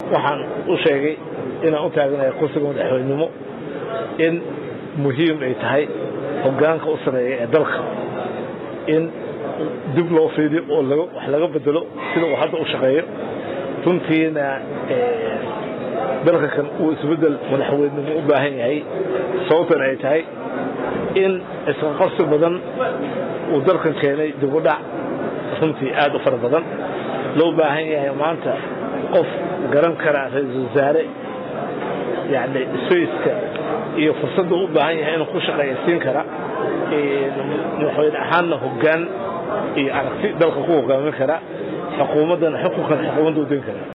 waxaan u sheegay inaan u taaganahay kursiga madaxweynenimo in muhiim ay tahay hoggaanka u sareeya ee dalka in dib loo fiidiyo oo wax laga bedelo sida uu hadda u shaqeeyo runtiina dalka kan uu isbeddel madaxweynenimo u baahan yahay sababtan ay tahay in isqaqabsi badan uu dalkan keenay dibudhac runtii aad u fara badan loo baahan yahay maanta qof garan karaa ra-iisul wasaare yani spaceka iyo fursadda u baahan yahay inuu ku shaqeeyasiin kara madaxweyne ahaanna hoggaan iyo aragti dalka ku hogaamin kara xukuumaddana xukunkan xukuumadda u din kara